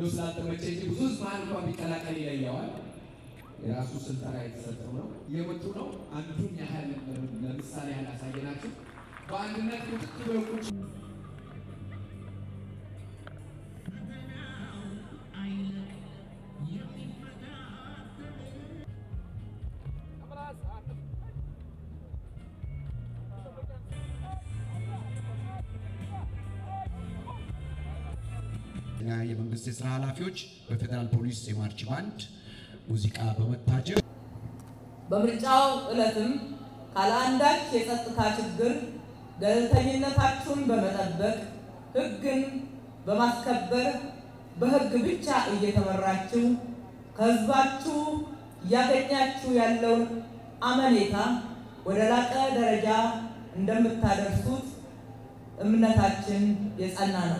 እንደው ስላልተመቸ እንጂ ብዙ ህዝብ መሀል እንኳን ቢቀላቀል ይለየዋል። የራሱ ስልጠና የተሰጠው ነው። እየመጡ ነው። አንዱን ያህል ለምሳሌ ያህል አሳየናችሁ። በአንድነት ቁጥጥ ብለው ቁጭ የመንግስት የስራ ኃላፊዎች በፌዴራል ፖሊስ የማርች ባንድ ሙዚቃ በመታጀብ በምርጫው ዕለትም ካለአንዳች የጸጥታ ችግር ገለልተኝነታችሁን በመጠበቅ ሕግን በማስከበር በሕግ ብቻ እየተመራችሁ ከሕዝባችሁ እያገኛችሁ ያለውን አመኔታ ወደ ላቀ ደረጃ እንደምታደርሱት እምነታችን የጸና ነው።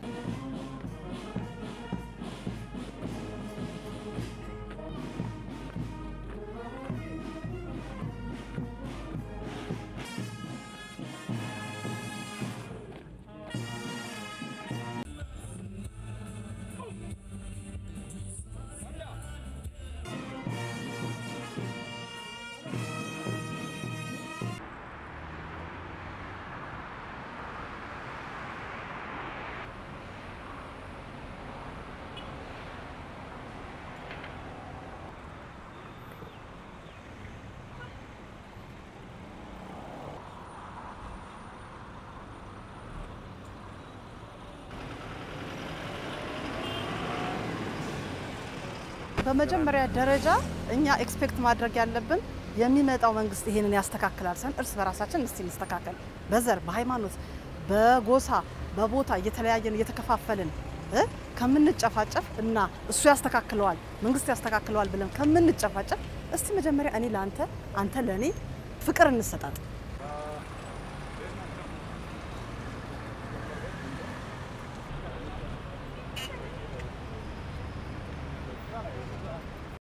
በመጀመሪያ ደረጃ እኛ ኤክስፔክት ማድረግ ያለብን የሚመጣው መንግስት ይሄንን ያስተካክላል ሰን እርስ በራሳችን እስቲ እንስተካከል። በዘር በሃይማኖት፣ በጎሳ፣ በቦታ እየተለያየን እየተከፋፈልን እ ከምንጨፋጨፍ እና እሱ ያስተካክለዋል መንግስት ያስተካክለዋል ብለን ከምንጨፋጨፍ እስቲ መጀመሪያ እኔ ለአንተ አንተ ለእኔ ፍቅር እንሰጣጥ።